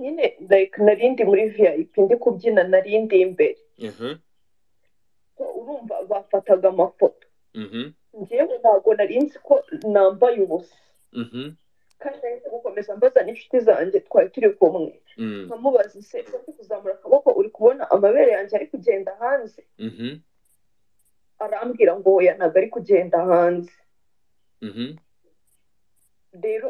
nyine like nari ndi muri vip ndi kubyina nari ndi imbere urumva bafataga amafoto ngewe ntabwo nari nzi ko nambaye ubusa kandi nahise gukomeza mbaza n'inshuti zanjye twari turi kumwe nkamubaza ese uri kuzamura akaboko uri kubona amabere yanjye ari kugenda hanze arambwira ngo oya ntabwo ari kugenda hanze rero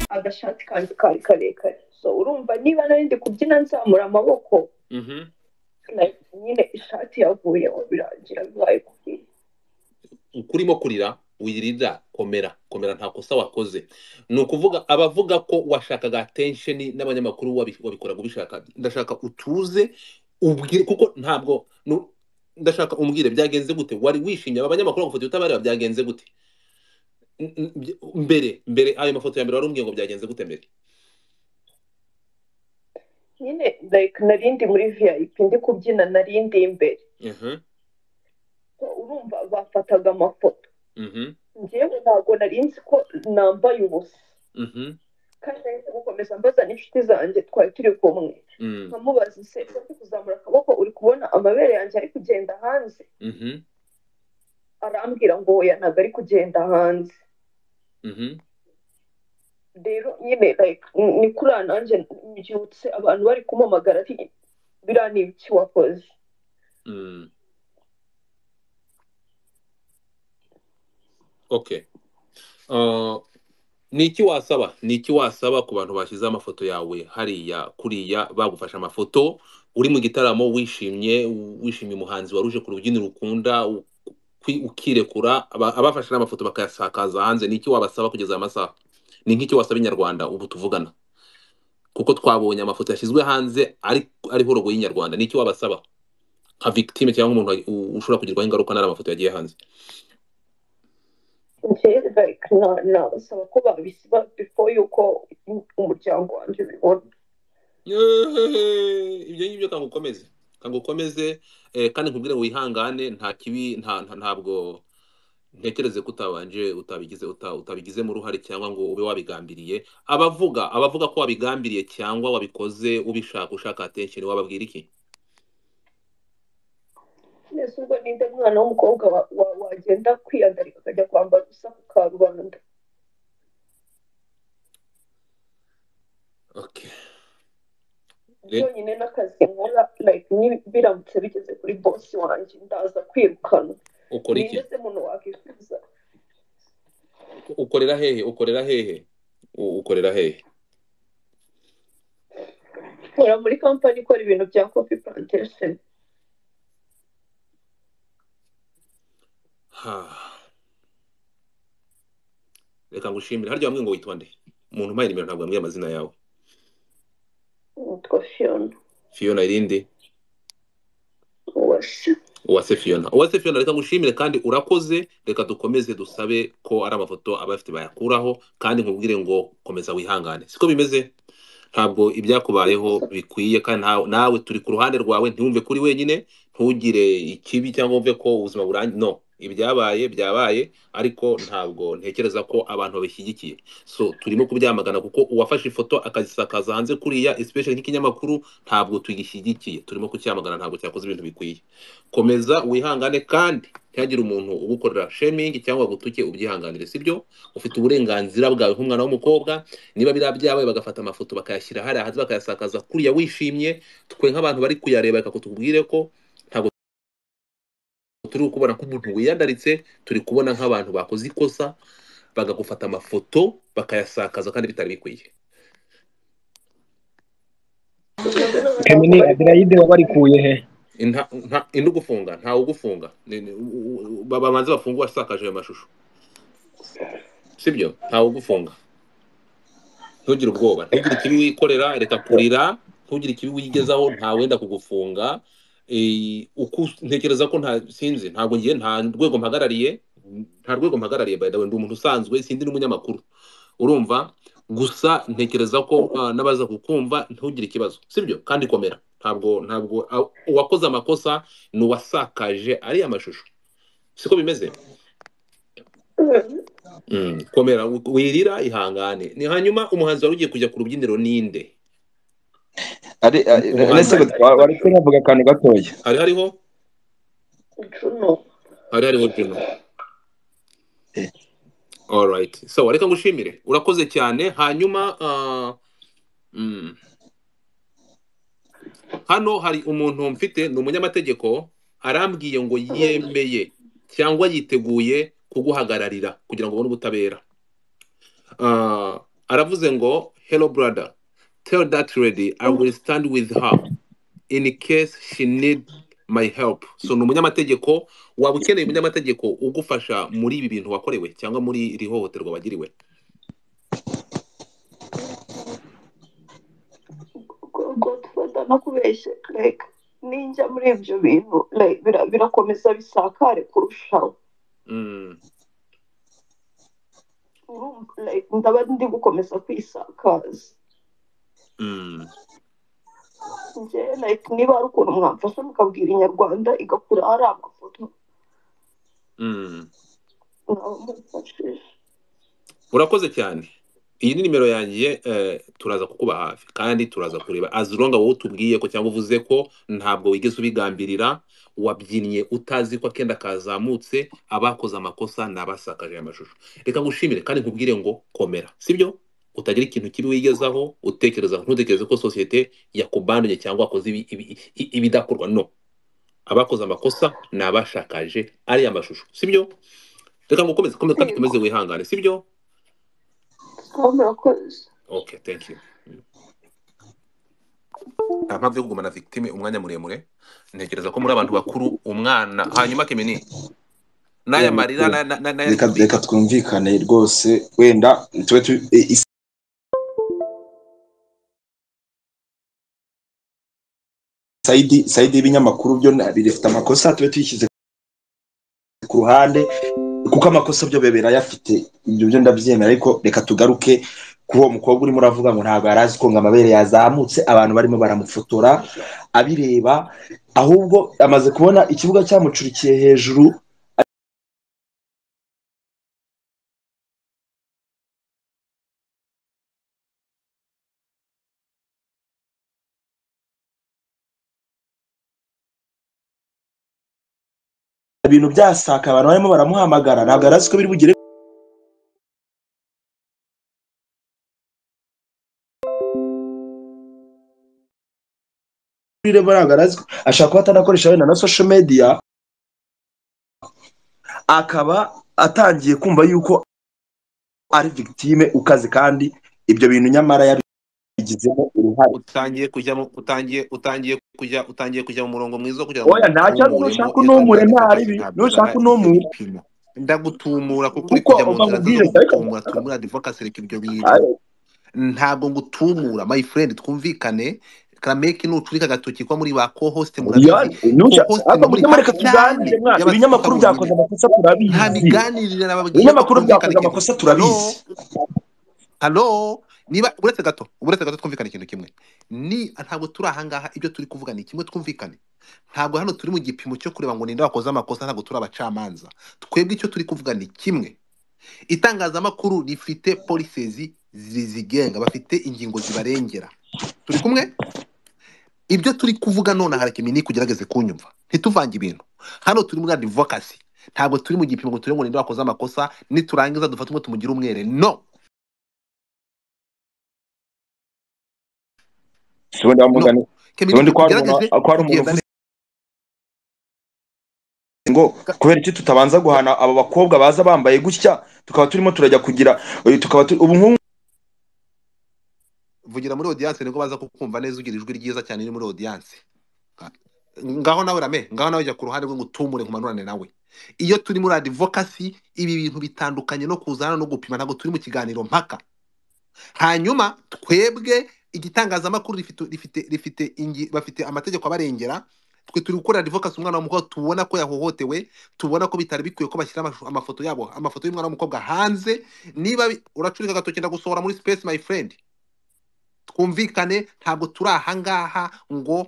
agashati kanjye kari karekare so urumva niba nari ndi kubyina nzamura amaboko like, nyine ishati yavuyeho birangira bibaye kuriya uko urimo kurira wirira komera komera nta kosa wakoze ni ukuvuga abavuga ko washakaga atensheni n'abanyamakuru wabi- wabikoraga ubishaka ndashaka utuze ubwire kuko ntabwo nu- ndashaka umbwire byagenze gute wari wishimye aba banyamakuru bagufata utabareba byagenze gute N- n- by- mbere mbere ayo mafoto ya mbere wari umbwiye ngo byagenze gute mbere nyine like nari ndi muri vip ndi kubyina nari ndi imbere so urumva bafataga amafoto ngewe ntabwo nari nzi ko nambaye ubusa kandi nahise gukomeza mbaza n'inshuti zanjye twari turi kumwe nkamubaza ese uri kuzamura akaboko uri kubona amabere yanjye ari kugenda hanze arambwira ngo oya ntabwo ari kugenda hanze rero nyine like n- ni kuriya nanjye mbyutse abantu bari kumpamagara ati biriya ni ibiki wakoze okay Uh, ni iki wasaba ni iki wasaba ku bantu bashyize amafoto yawe hariya kuriya bagufashe amafoto uri mu gitaramo wishimye wishimiye umuhanzi wari uje ku rubyiniro ukunda u- ukwi- ukirekura aba- abafashe n'amafoto bakayasakaza hanze ni iki wabasaba kugeza aya masaha ni nk'iki wasaba inyarwanda ubu tuvugana kuko twabonye amafoto yashyizwe hanze ari ariho rogo y'inyarwanda ni iki wabasaba nka victime cyangwa umuntu wa- u- ushobora kugirwaho ingaruka n'ari amafoto yagiye hanze njye like na- nabasaba ko babisiba before yuko umuryango wanjye ubibona Yeeeeh, ibyo ngibyo kanga ukomeze kanga ukomeze eh, kandi nkubwire ngo wihangane nta kibi nta nta- ntabwo ntekereze ko utabanje utabigize uta- utabigizemo uruhare cyangwa ngo ube wabigambiriye abavuga abavuga ko wabigambiriye cyangwa wabikoze ubishaka ushaka attention wababwira iki nese ubwo ninde mwana w'umukobwa wa- wa- wagenda kwiyandarika akajya kwambara ubusa ku karubanda okay Re- byonyine n'akazi nkora like ni- biramutse bigeze kuri bosi wanjye ndaza kwirukanwa ukora ni iki mbese muntu wakwifuza ukorera hehe ukorera hehe U- ukorera hehe nkora muri kampani ikora ibintu bya kofi plantation ha reka ngushimire harya wambwiye ngo witwa nde umuntu umpaye nimero ntabwo wambwiye amazina yawe nitwa fiona fiona irindi uwase uwase fiona uwase fiona reka ngushimire kandi urakoze reka dukomeze dusabe ko ari amafoto abafite bayakuraho kandi nkubwire ngo komeza wihangane siko bimeze ntabwo ibyakubayeho bikwiye kandi nta- nawe turi ku ruhande rwawe ntiwumve kuri wenyine ntugire ikibi cyangwa wumve ko ubuzima burangiye no ibyabaye byabaye ariko ntabwo ntekereza ko abantu babishyigikiye so turimo kubyamagana kuko uwafashe ifoto akazisakaza hanze kuriya especially nk'ikinyamakuru ntabwo tugishyigikiye turimo kucyamagana ntabwo cyakoze ibintu bikwiye komeza wihangane kandi ntihagire umuntu ugukorera shemingi cyangwa gutuke ubyihanganire sibyo ufite uburenganzira bwawe nk'umwana w'umukobwa niba biriya byabaye bagafata amafoto bakayashyira hariya hanze bakayasakaza kuriya wishimye twe nk'abantu bari kuyareba reka kutubwire ko ntabwo turi kubona nk'umuntu wiyandaritse turi kubona nk'abantu bakoze ikosa bagagufata amafoto bakayasakaza kandi bitari bikwiye kamini aderayide wabarikuye he indi ugufunga ntawe ugufunga babanza bafunge wasakaje ayo mashusho sibyo ntawe ugufunga ntugire ubwoba ntugire ikibi wikorera reka kurira ntugire ikibi wigezaho ntawenda kugufunga ntekereza ko nta sinzi ntabwo ngiye nta rwego mpagarariye nta rwego mpagarariye by the way ndi umuntu usanzwe sindi n'umunyamakuru urumva gusa ntekereza ko n'abaza kukumva ntugire ikibazo sibyo kandi komera ntabwo ntabwo uwakoze amakosa ni uwasakaje ariya mashusho siko bimeze komera wirira ihangane ni hanyuma umuhanzi wari ugiye kujya ku rubyiniro ninde ari ese wari kuvuga akantu gatoya hari hariho juno hari hariho juno alright so reka ngushimire urakoze cyane hanyuma hano hari umuntu mfite ni umunyamategeko arambwiye ngo yemeye cyangwa yiteguye kuguhagararira kugira ngo ubone ubutabera aravuze ngo hello brother tell that lady i will stand with her in case she need my help so ni umunyamategeko waba ukeneye umunyamategeko ugufasha muri ibi bintu wakorewe cyangwa muri iri hohoterwa wagiriwe nakubeshye reka ninjya muri ibyo bintu birakomeza bisakare kurushaho ndaba ndi gukomeza kwisakaza niba hari ukuntu mwamfasha mukabwira inyarwanda igakura ari amafoto urakoze cyane iyi ni nimero yanjye turaza kukuba hafi kandi turaza kureba azironga wowe utubwiye ko cyangwa uvuze ko ntabwo wigeze ubigambirira wabyinnye utazi ko akenda kazamutse abakoze amakosa ni abasakaje amashusho reka ngushimire kandi nkubwire ngo komera sibyo utagira ikintu kibi wigezaho utekereza ntutekereze ko sosiyete yakubandunye cyangwa wakoze ibidakorwa no abakoze amakosa ni abashakaje ariya mashusho sibyo reka ngo ukomeze kandi ukomeze wihangane sibyo okay thank you nta mpamvu yo kugumana victime umwanya muremure ntekereza ko muri abantu bakuru umwana hanyuma kemeni n'aya marira reka twumvikane rwose wenda tube sayidi sayidi y'ibinyamakuru byo bifite amakosa tube tuyishyize ku ruhande kuko amakosa byo birayafite ibyo byo ndabyemera ariko reka tugaruke kuri uwo mukobwa urimo uravuga ngo ntabwo yari azi ko ngo amabere yazamutse abantu barimo baramufotora abireba ahubwo amaze kubona ikibuga cyamucurikiye hejuru ibintu byasaka abantu barimo baramuhamagara ntabwo yari azi ko biri bugere ashaka kuba atanakoresha wenda na social media akaba atangiye kumva yuko ari victime ukaze kandi ibyo bintu nyamara yabigizemo uruhare utangiye kujyamo utangiye utangiye kujya utangiye kujya mu murongo mwiza kugira ngo oya ntacyo nushaka unumure ntaribi nushaka unumure ndagutumura kuko uri kujya mu nzira ndagutumura tumura advocacy reka ibyo bintu ntabwo ngutumura my friend twumvikane karameki nucurika agatoki ko muri ba co-host murabizi ibinyamakuru byakoze amakosa turabizi nta miganirire n'ababwiye ibinyamakuru byakoze amakosa turabizi halo niba uretse gato uretse gato twumvikane ikintu kimwe ni ntabwo turi ahangaha ibyo turi kuvuga ni kimwe twumvikane ntabwo hano turi mu gipimo cyo kureba ngo ninde wakoze amakosa ntabwo turi abacamanza twebwe icyo turi kuvuga ni kimwe itangazamakuru rifite polisizi zizigenga bafite ingingo zibarengera turi kumwe ibyo turi kuvuga none harakemi ni kugerageze kunyumva ntituvange ibintu hano turi muri adivokasi ntabwo turi mu gipimo ngo turebe ngo ninde wakoze amakosa niturangiza dufate umwe tumugire umwere no ubundi wamugane ubundi ko hari umuntu uvuze ngo kubera iki tutabanza guhana aba bakobwa baza bambaye gutya tukaba turimo turajya kugira tukaba ubu nk'ubu vugira muri odiyanse nibwo baza kukumva neza ugira ijwi ryiza cyane riri muri odiyanse ngaho nawe rame ngaho nawe jya ku ruhande rwe ngo utumure nkumanurane nawe iyo turi muri adivokasi ibi bintu bitandukanye no kuzana no gupima ntabwo turi mu kiganiro mpaka hanyuma twebwe igitangazamakuru bafite amategeko abarengera twe turi gukora adivokasi umwana w'umukobwa tubona ko yahohotewe tubona ko bitari bikwiye ko bashyira amafoto yabo amafoto y'umwana w'umukobwa hanze niba uracurika agatoki ndagusohora muri sipesi mayi furendi twumvikane ntabwo turi ahangaha ngo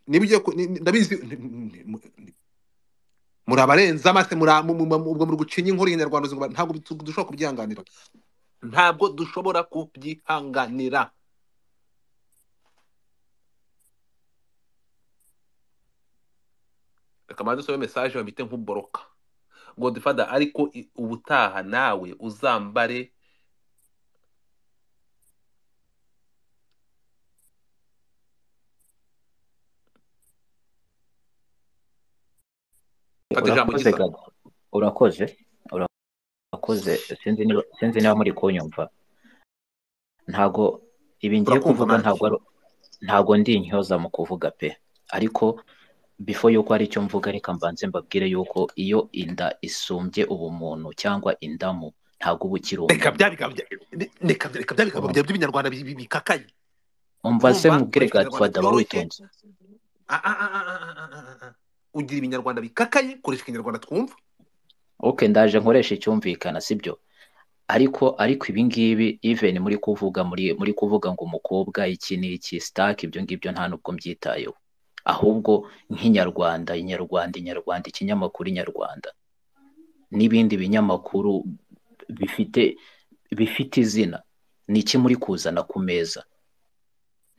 ndabizi muri abarenze amase ubwo muri gucinya inkuru y'inyarwanda ntabwo dushobora kubyihanganira ntabwo dushobora kubyihanganira reka mbanze usome mesaje bamite nk'uboroka godifada ariko ubutaha nawe uzambare urakoze urakoze urakoze sinzi niba muri kunyumva ntabwo ibi ngiye kuvuga ntabwo ndi intyoza mu kuvuga pe ariko bifo y'uko hari icyo mvuga reka mbanze mbabwire y'uko iyo inda isumbye ubumuntu cyangwa indamu ntabwo uba ukiri umuntu reka bya bigambo by'ibinyarwanda bikakaye mbaze mubwire gatwada waba witonze ugira ibinyarwanda bikakaye koresha ikinyarwanda twumva oke ndaje nkoresha icyumvikana sibyo ariko ariko ibi ngibi iveni muri kuvuga muri muri kuvuga ngo umukobwa iki ni iki sitake ibyo ngibyo nta nubwo mbyitayeho ahubwo nk'inyarwanda inyarwanda inyarwanda ikinyamakuru inyarwanda n'ibindi binyamakuru bifite bifite izina ni iki muri kuzana ku meza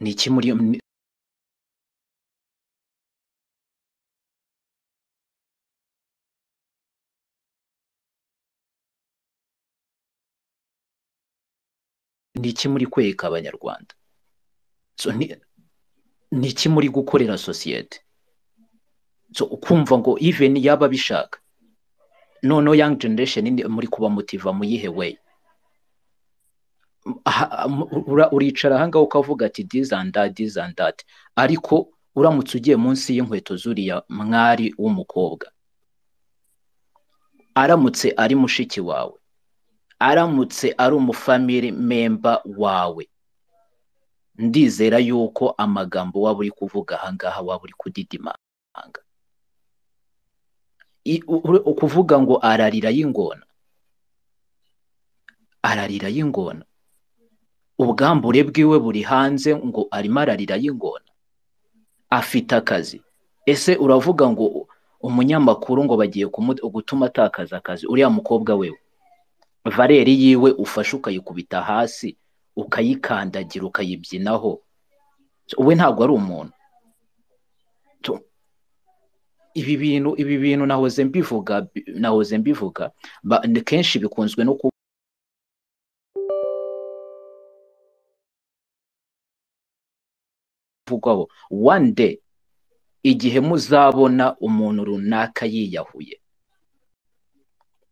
ni iki muri ni iki muri kwereka abanyarwanda ni iki muri gukorera sosiyete ukumva ngo iveni yaba abishaka noneho yangi generation muri kuba mutiva mu yihe weyi uricara ahangaha ukavuga ati dizanda dizandati ariko uramutse ugiye munsi y'inkweto z'uriya mwari w'umukobwa aramutse ari mushiki wawe aramutse ari umufamili memba wawe ndizera yuko amagambo waba uri kuvuga ahangaha waba uri kudidimanga ukuvuga ngo ararira y'ingona ararira y'ingona ubwambure bwiwe buri hanze ngo arimo ararira y'ingona afite akazi ese uravuga ngo umunyamakuru ngo bagiye gutuma atakaza akazi uriya mukobwa wewe vareri yiwe ufashe ukayikubita hasi ukayikandagira ukayibyinaho we ntabwo ari umuntu ibi bintu ibi bintu nahoze mbivuga nahoze mbivuga kenshi bikunzwe no kuba kuvugwaho one day igihe muzabona umuntu runaka yiyahuye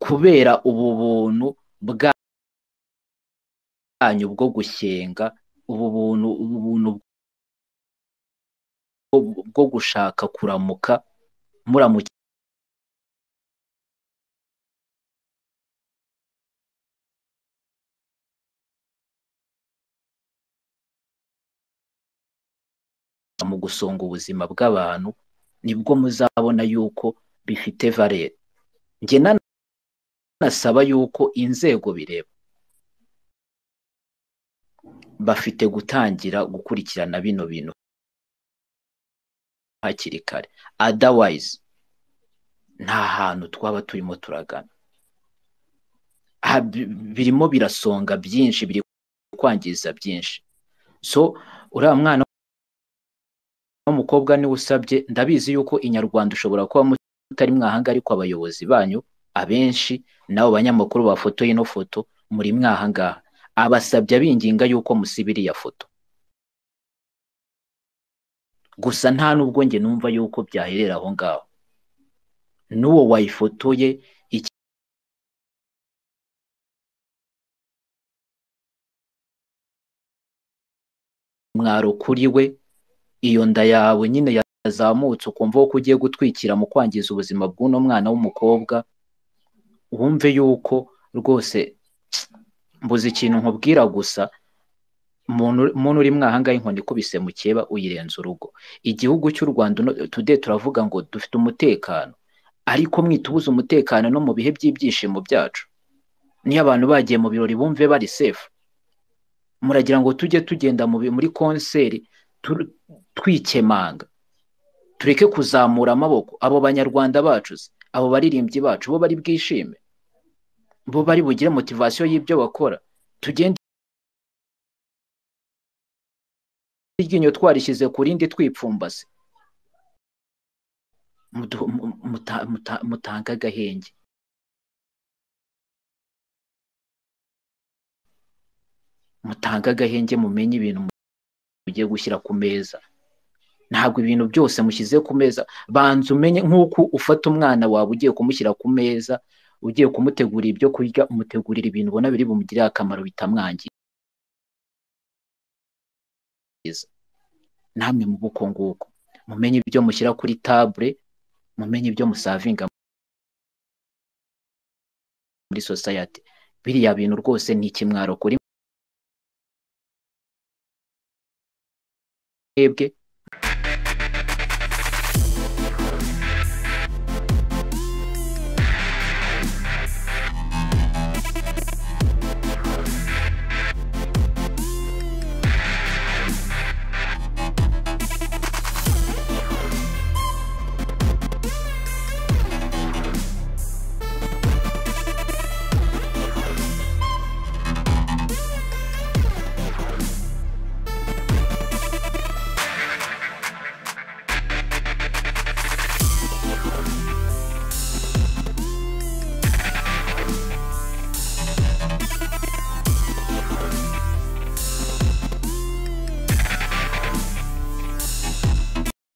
kubera ubu buntu bwanyu bwo gushyenga ubu buntu ubu buntu bwo gushaka kuramuka mu gusonga ubuzima bw'abantu nibwo muzabona yuko bifite valere njye nasaba yuko inzego bireba bafite gutangira gukurikirana bino bintu hakiri kare adawayizi nta hantu twaba turimo turagana birimo birasonga byinshi biri kwangiza byinshi so uriya mwana w'umukobwa niwe usabye ndabizi yuko inyarwanda ushobora kuba mutari mwahanga ariko abayobozi banyu abenshi n'abo banyamakuru bafotoye ino foto muri mwahangaha abasabye abinginga yuko musiba iriya foto gusa nta n'ubwo njye numva yuko byaherera aho ngaho n'uwo wayifotoye umwaro kuri we iyo nda yawe nyine yazamutse ukumva ko ugiye gutwikira mu kwangiza ubuzima bw'uno mwana w'umukobwa wumve yuko rwose mbuze ikintu nkubwira gusa umuntu uri mwahangaye inkoni ikubise mu cyeba uyirenza urugo igihugu cy'u rwanda tude turavuga ngo dufite umutekano ariko mwitubuze umutekano no mu bihe by'ibyishimo byacu niyo abantu bagiye mu birori bumve bari sefu muragira ngo tujye tugenda muri konseri twikemanga tureke kuzamura amaboko abo banyarwanda bacu abo baririmbyi bacu bo bari bwishime bo bari bugire motivasiyo y'ibyo bakora tugende iryinyo twarishyize ku rindi twipfumbase mutanga agahenge mutanga agahenge mumenye ibintu mugiye gushyira ku meza ntabwo ibintu byose mushyize ku meza banza umenye nk'uko ufata umwana wawe ugiye kumushyira ku meza ugiye kumutegurira ibyo kurya umutegurira ibintu ubona biri bumugirire akamaro bitamwangiza namwe mu buko nguko mumenye ibyo mushyira kuri tabure mumenye ibyo musavinga muri sosayati biriya bintu rwose ni ikimwaro kuri mwebwe